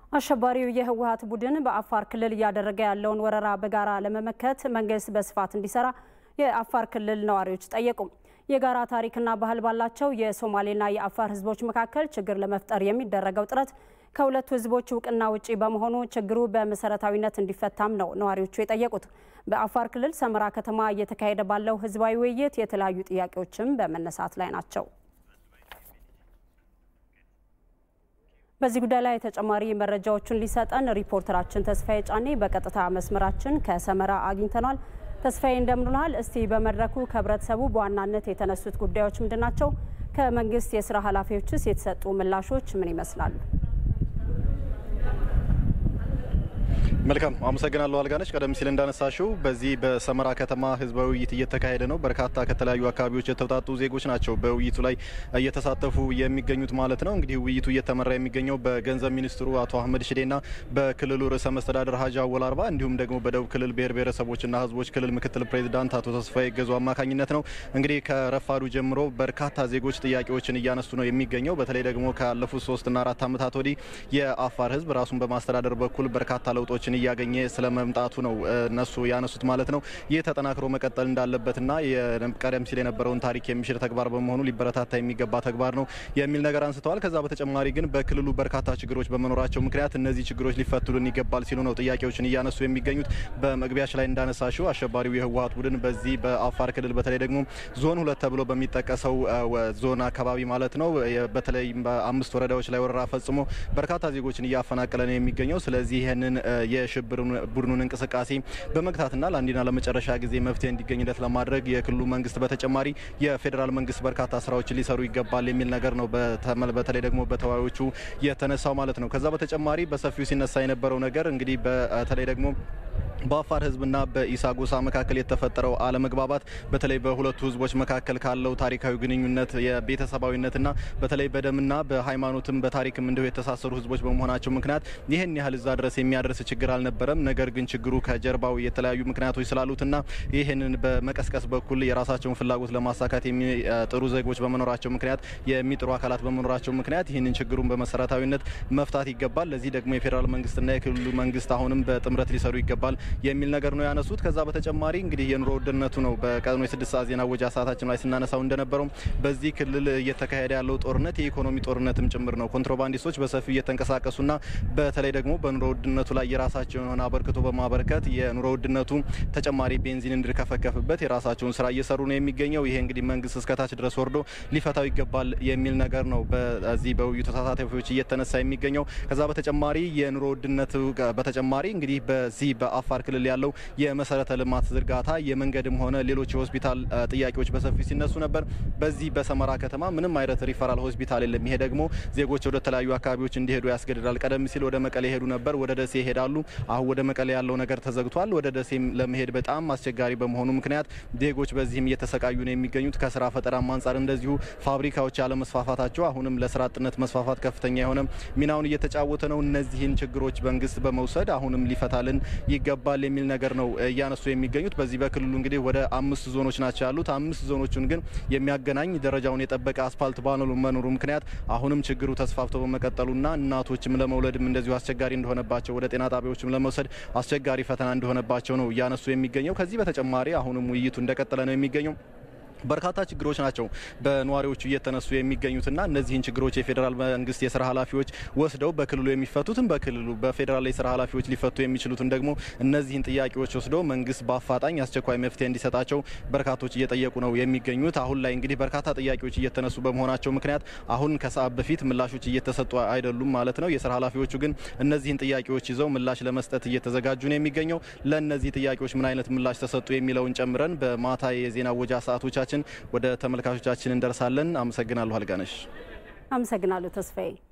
አሸባሪው የህወሀት ቡድን በአፋር ክልል እያደረገ ያለውን ወረራ በጋራ ለመመከት መንግስት በስፋት እንዲሰራ የአፋር ክልል ነዋሪዎች ጠየቁ። የጋራ ታሪክና ባህል ባላቸው የሶማሌና የአፋር ህዝቦች መካከል ችግር ለመፍጠር የሚደረገው ጥረት ከሁለቱ ህዝቦች እውቅና ውጪ በመሆኑ ችግሩ በመሰረታዊነት እንዲፈታም ነው ነዋሪዎቹ የጠየቁት። በአፋር ክልል ሰመራ ከተማ እየተካሄደ ባለው ህዝባዊ ውይይት የተለያዩ ጥያቄዎችም በመነሳት ላይ ናቸው። በዚህ ጉዳይ ላይ ተጨማሪ መረጃዎችን ሊሰጠን ሪፖርተራችን ተስፋዬ ጫኔ በቀጥታ መስመራችን ከሰመራ አግኝተናል። ተስፋዬ እንደምንልሃል። እስቲ በመድረኩ ከህብረተሰቡ በዋናነት የተነሱት ጉዳዮች ምንድን ናቸው? ከመንግስት የስራ ኃላፊዎችስ የተሰጡ ምላሾች ምን ይመስላሉ? መልካም አመሰግናለሁ አልጋነች። ቀደም ሲል እንዳነሳሽው በዚህ በሰመራ ከተማ ህዝባዊ ውይይት እየተካሄደ ነው። በርካታ ከተለያዩ አካባቢዎች የተውጣጡ ዜጎች ናቸው በውይይቱ ላይ እየተሳተፉ የሚገኙት ማለት ነው። እንግዲህ ውይይቱ እየተመራ የሚገኘው በገንዘብ ሚኒስትሩ አቶ አህመድ ሽዴና በክልሉ ርዕሰ መስተዳደር ሀጂ አወል አርባ እንዲሁም ደግሞ በደቡብ ክልል ብሔር ብሔረሰቦችና ህዝቦች ክልል ምክትል ፕሬዚዳንት አቶ ተስፋዬ ገዙ አማካኝነት ነው። እንግዲህ ከረፋዱ ጀምሮ በርካታ ዜጎች ጥያቄዎችን እያነሱ ነው የሚገኘው። በተለይ ደግሞ ካለፉት ሶስትና አራት ዓመታት ወዲህ የአፋር ህዝብ ራሱን በማስተዳደር በኩል በርካታ ለውጦችን እያገኘ ስለመምጣቱ ነው እነሱ ያነሱት ማለት ነው። ይህ ተጠናክሮ መቀጠል እንዳለበትና ቀደም ሲል የነበረውን ታሪክ የሚሽር ተግባር በመሆኑ ሊበረታታ የሚገባ ተግባር ነው የሚል ነገር አንስተዋል። ከዛ በተጨማሪ ግን በክልሉ በርካታ ችግሮች በመኖራቸው ምክንያት እነዚህ ችግሮች ሊፈቱልን ይገባል ሲሉ ነው ጥያቄዎችን እያነሱ የሚገኙት። በመግቢያች ላይ እንዳነሳሽው አሸባሪው የህወሀት ቡድን በዚህ በአፋር ክልል በተለይ ደግሞ ዞን ሁለት ተብሎ በሚጠቀሰው ዞን አካባቢ ማለት ነው በተለይ በአምስት ወረዳዎች ላይ ወረራ ፈጽሞ በርካታ ዜጎችን እያፈናቀለ ነው የሚገኘው። ስለዚህ ይህንን የሽብር ቡድኑን እንቅስቃሴ በመግታትና ለአንዴና ለመጨረሻ ጊዜ መፍትሄ እንዲገኝለት ለማድረግ የክልሉ መንግስት በተጨማሪ የፌዴራል መንግስት በርካታ ስራዎችን ሊሰሩ ይገባል የሚል ነገር ነው በተለይ ደግሞ በተወያዮቹ የተነሳው ማለት ነው። ከዛ በተጨማሪ በሰፊው ሲነሳ የነበረው ነገር እንግዲህ በተለይ ደግሞ በአፋር ህዝብና በኢሳ ጎሳ መካከል የተፈጠረው አለመግባባት በተለይ በሁለቱ ህዝቦች መካከል ካለው ታሪካዊ ግንኙነት የቤተሰባዊነትና በተለይ በደምና በሃይማኖትም በታሪክም እንዲሁ የተሳሰሩ ህዝቦች በመሆናቸው ምክንያት ይህን ያህል እዛ ድረስ የሚያደርስ ችግር አልነበረም። ነገር ግን ችግሩ ከጀርባው የተለያዩ ምክንያቶች ስላሉትና ይህንን በመቀስቀስ በኩል የራሳቸውን ፍላጎት ለማሳካት የሚጥሩ ዜጎች በመኖራቸው ምክንያት የሚጥሩ አካላት በመኖራቸው ምክንያት ይህንን ችግሩን በመሰረታዊነት መፍታት ይገባል። ለዚህ ደግሞ የፌዴራል መንግስትና የክልሉ መንግስት አሁንም በጥምረት ሊሰሩ ይገባል የሚል ነገር ነው ያነሱት። ከዛ በተጨማሪ እንግዲህ የኑሮ ውድነቱ ነው በቀድሞ የስድስት ሰዓት ዜና ወጃ ሰዓታችን ላይ ስናነሳው እንደነበረው በዚህ ክልል እየተካሄደ ያለው ጦርነት የኢኮኖሚ ጦርነትም ጭምር ነው። ኮንትሮባንዲስቶች በሰፊው እየተንቀሳቀሱና በተለይ ደግሞ በኑሮ ውድነቱ ላይ የራሳቸውን የሆነ አበርክቶ በማበርከት የኑሮ ውድነቱ ተጨማሪ ቤንዚን እንዲርከፈከፍበት የራሳቸውን ስራ እየሰሩ ነው የሚገኘው። ይሄ እንግዲህ መንግስት እስከታች ድረስ ወርዶ ሊፈታው ይገባል የሚል ነገር ነው በዚህ በውይይቱ ተሳታፊዎች እየተነሳ የሚገኘው። ከዛ በተጨማሪ የኑሮ ውድነቱ በተጨማሪ እንግዲህ በዚህ በአፋር ክልል ያለው የመሰረተ ልማት ዝርጋታ የመንገድም ሆነ ሌሎች የሆስፒታል ጥያቄዎች በሰፊው ሲነሱ ነበር። በዚህ በሰመራ ከተማ ምንም አይነት ሪፈራል ሆስፒታል የለም። ይሄ ደግሞ ዜጎች ወደ ተለያዩ አካባቢዎች እንዲሄዱ ያስገድዳል። ቀደም ሲል ወደ መቀሌ ሄዱ ነበር፣ ወደ ደሴ ይሄዳሉ። አሁን ወደ መቀሌ ያለው ነገር ተዘግቷል። ወደ ደሴም ለመሄድ በጣም አስቸጋሪ በመሆኑ ምክንያት ዜጎች በዚህም እየተሰቃዩ ነው የሚገኙት። ከስራ ፈጠራም አንጻር እንደዚሁ ፋብሪካዎች ያለመስፋፋታቸው አሁንም ለስራ አጥነት መስፋፋት ከፍተኛ የሆነ ሚናውን እየተጫወተ ነው። እነዚህን ችግሮች መንግስት በመውሰድ አሁንም ሊፈታልን ይገባል የሚል ነገር ነው እያነሱ የሚገኙት። በዚህ በክልሉ እንግዲህ ወደ አምስት ዞኖች ናቸው ያሉት። አምስት ዞኖቹን ግን የሚያገናኝ ደረጃውን የጠበቀ አስፋልት ባለመኖሩ ምክንያት አሁንም ችግሩ ተስፋፍቶ በመቀጠሉና እናቶችም ለመውለድም እንደዚሁ አስቸጋሪ እንደሆነባቸው ወደ ጤና ጣቢያዎችም ለመውሰድ አስቸጋሪ ፈተና እንደሆነባቸው ነው እያነሱ የሚገኘው። ከዚህ በተጨማሪ አሁንም ውይይቱ እንደቀጠለ ነው የሚገኘው። በርካታ ችግሮች ናቸው በነዋሪዎቹ እየተነሱ የሚገኙትና እነዚህን ችግሮች የፌዴራል መንግስት የስራ ኃላፊዎች ወስደው በክልሉ የሚፈቱትን በክልሉ በፌዴራል የስራ ኃላፊዎች ሊፈቱ የሚችሉትን ደግሞ እነዚህን ጥያቄዎች ወስደው መንግስት በአፋጣኝ አስቸኳይ መፍትሄ እንዲሰጣቸው በርካቶች እየጠየቁ ነው የሚገኙት። አሁን ላይ እንግዲህ በርካታ ጥያቄዎች እየተነሱ በመሆናቸው ምክንያት አሁን ከሰዓት በፊት ምላሾች እየተሰጡ አይደሉም ማለት ነው። የስራ ኃላፊዎቹ ግን እነዚህን ጥያቄዎች ይዘው ምላሽ ለመስጠት እየተዘጋጁ ነው የሚገኘው። ለእነዚህ ጥያቄዎች ምን አይነት ምላሽ ተሰጡ የሚለውን ጨምረን በማታ የዜና ወጃ ሰዓቶቻችን ወደ ተመልካቾቻችን እንደርሳለን። አመሰግናለሁ አልጋነሽ። አመሰግናለሁ ተስፋዬ።